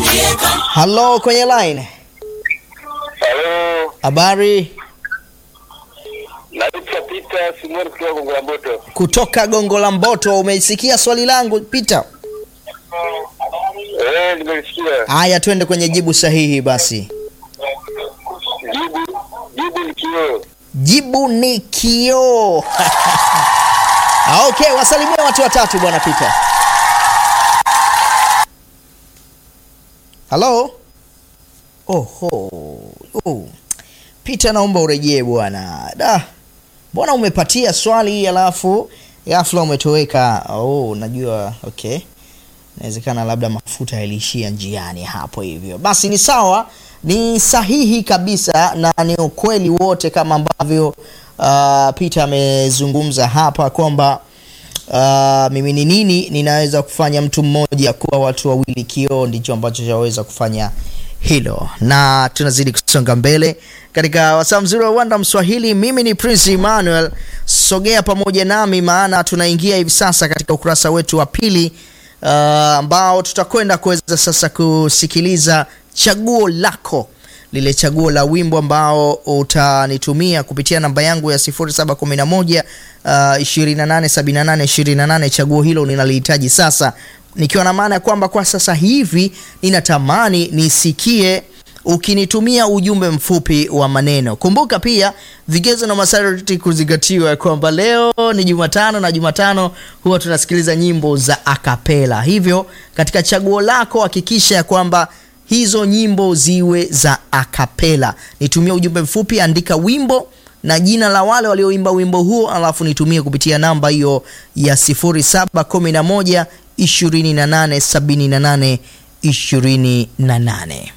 Halo, kwenye line. Halo, Habari naitwa Peter Simon kutoka Gongo la Mboto. kutoka Gongo la Mboto. Umeisikia swali langu Peter? Eh, nimelisikia. Haya, twende kwenye jibu sahihi basi. Jibu jibu ni kioo. Jibu ni kioo. Ah, okay, wasalimie watu watatu bwana Peter. Halo. Oho. Oh. Peter naomba urejee bwana. Da. Mbona umepatia swali alafu ghafla umetoweka? Oh, najua okay. Inawezekana labda mafuta yaliishia njiani hapo hivyo. Basi ni sawa, ni sahihi kabisa na ni ukweli wote kama ambavyo uh, Peter amezungumza hapa kwamba uh, mimi ni nini ninaweza kufanya mtu mmoja kuwa watu wawili. Kioo ndicho ambacho chaweza kufanya hilo, na tunazidi kusonga mbele katika wasaa mzuri wa uwanda Mswahili. Mimi ni Prince Emmanuel, sogea pamoja nami, maana tunaingia hivi sasa katika ukurasa wetu wa pili uh, ambao tutakwenda kuweza sasa kusikiliza chaguo lako lile chaguo la wimbo ambao utanitumia kupitia namba yangu ya 0711 uh, 2878 28. Chaguo hilo ninalihitaji sasa, nikiwa na maana ya kwamba kwa sasa hivi ninatamani nisikie ukinitumia ujumbe mfupi wa maneno. Kumbuka pia vigezo na masharti kuzingatiwa, ya kwamba leo ni Jumatano na Jumatano huwa tunasikiliza nyimbo za akapela. Hivyo katika chaguo lako hakikisha ya kwamba hizo nyimbo ziwe za akapela. Nitumie ujumbe mfupi, andika wimbo na jina la wale walioimba wimbo huo, alafu nitumie kupitia namba hiyo ya 0711 2878 28.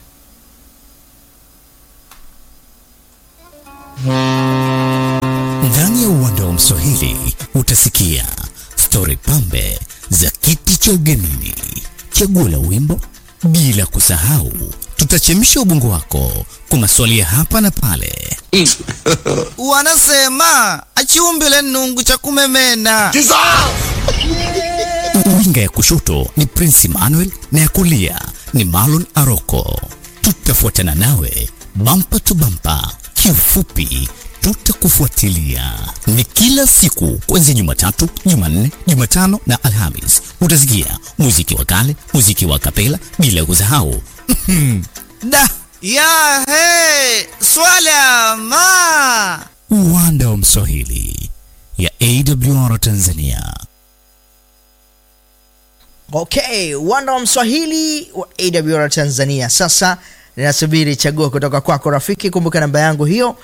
Ndani ya uwanda wa Mswahili utasikia stori pambe za kiti cha ugenini, chaguo la wimbo, bila kusahau tutachemsha ubongo wako kwa maswali ya hapa na pale. Wanasema achiumbile nungu cha kumemena. Winga ya kushoto ni Prince Emmanuel na ya kulia ni Marlon Aroko. Tutafuatana nawe bampa tu bampa, kiufupi tutakufuatilia. Ni kila siku kuanzia Jumatatu, Jumanne, Jumatano na Alhamis. Utasikia muziki wa kale, muziki wa kapela, bila kusahau Da ya he swala ma uwanda wa Mswahili ya AWR Tanzania. Okay, uwanda wa Mswahili wa AWR Tanzania. Sasa ninasubiri chaguo kutoka kwako rafiki. Kumbuka namba yangu hiyo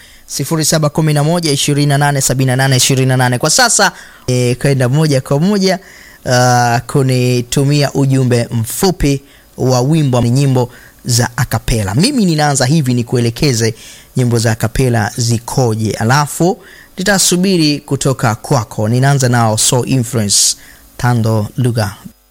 0711287828. Kwa sasa e, kwenda moja kwa moja uh, kunitumia ujumbe mfupi wa wimbo ni nyimbo za akapela. Mimi ninaanza hivi nikuelekeze nyimbo za akapela zikoje, alafu nitasubiri kutoka kwako. Ninaanza nao So Influence Tando Lugha